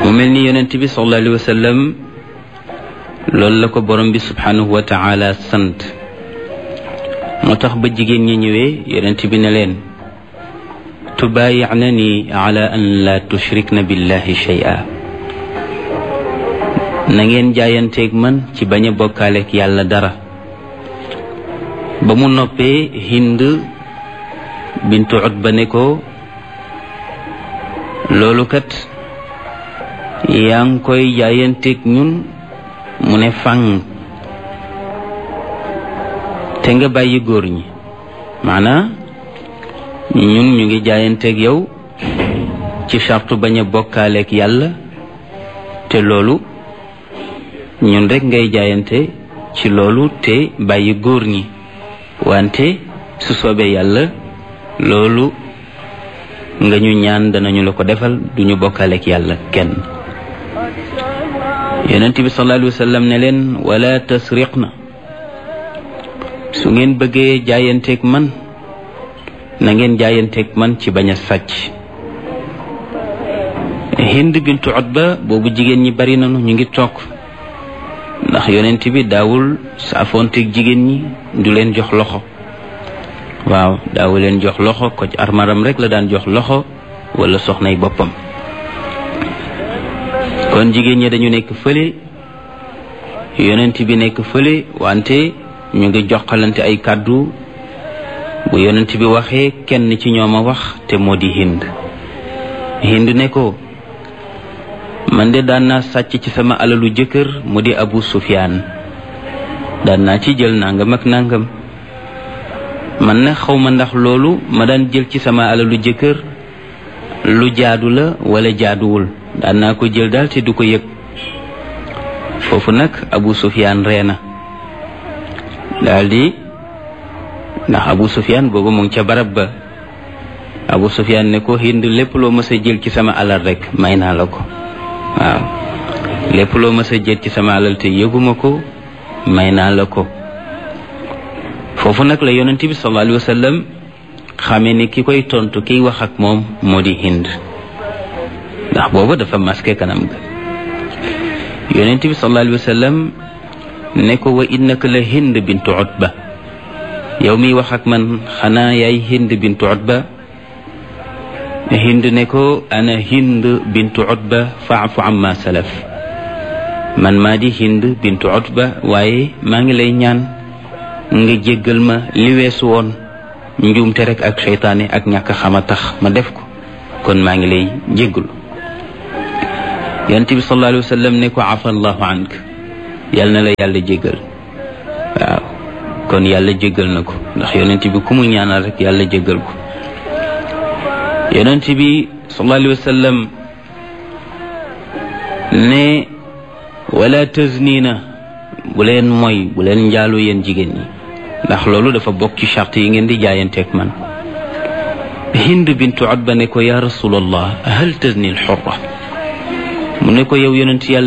mu mel ni yonent bi sallallahu alayhi wa sallam loolu la ko borom bi subhanahu wa taala sant moo tax ba jigéen ñi ñëwee yonent bi ne leen tubaayi'nani ala an la tushrikna billahi shay'a na ngeen jaayanteeg man ci bañ a bokkaaleeg yàlla dara ba mu noppee hind bintu utba ne ko loolu kat yaa ngi koy jaayanteeg ñun mu ne fang te nga bàyyi góor ñi maanaa ñun ñu ngi jaayanteeg yow ci sartu bañ a bokkaaleeg yàlla te loolu ñun rek ngay jaayante ci loolu te bàyyi góor ñi wante su soobee yàlla loolu nga ñu ñaan danañu la ko defal duñu bokkaaleeg yàlla kenn yonent bi sallallahu alayhi wa sallam ne leen wala tasriqna su ngeen bëggee jaayanteeg man na ngeen jaayanteeg man ci bañ a sàcc hind bintu utba boobu jigéen ñi bari nañu ñu ngi toog ndax yonent bi daawul saafoonteeg jigéen ñi du leen jox loxo waaw daawu leen jox loxo ko ci armaram rek la daan jox loxo wala soxnay boppam kon jigéen ñi dañu nekk fële yonent bi nekk fële wante ñu ngi joxalante ay kàddu bu yonent bi waxee kenn ci ñoom a wax te moo di hind hind ne ko man de daan naa sàcc ci sama alalu jëkkër mu di abu sufyaan daan naa ci jël nangam ak nangam man na xaw ma ndax loolu ma daan jël ci sama alalu jëkkër lu jaadu la wala jaaduwul daan naa ko jël daal te du ko yëg foofu nag abu sufyaan ree na daal di ndax abu sufyaan boobu mu ngi ca barab ba abu sufyaan ne ko hind lépp loo mës a jël ci sama alal rek may naa la ko waaw lépp loo mës a jël ci sama alal te yëguma ko may naa la ko foofu nag la yonent bi sallallahu alayhi wa sallam xamee ni ki koy tontu kiy wax ak moom moo di hind ndax booba dafa masqué kanam ga yonent bi sallallahu alayhi wa sallam ne ko wa innaka la hind bintu utba yow miy wax ak man xanaa yaay hind bintu utba hind ne ko ana hind bintu utba faafu amma salaf man maa di hind bintu utba waaye maa ngi lay ñaan nga jéggal ma li weesu woon njuumte rek ak seytaane ak ñàkk xama tax ma def ko kon maa ngi lay jéggalu yonent bi sallallahu alayhi wa sallam ne ko afa allahu ank yal na la yàlla jéggal waaw kon yàlla jéggal na ko ndax yonent bi ku mu ñaanal rek yàlla jéggal ko yonent bi sallallahu alayhi wa sallam ne wala taznina bu leen mooy bu leen njaalu yéen jigéen ñi ndax loolu dafa bokk ci charte yi ngeen di jaayanteeg man hind bintu utba ne ko ya rasulallah hal tazni al xurra mu ne ko yow yonent yàlla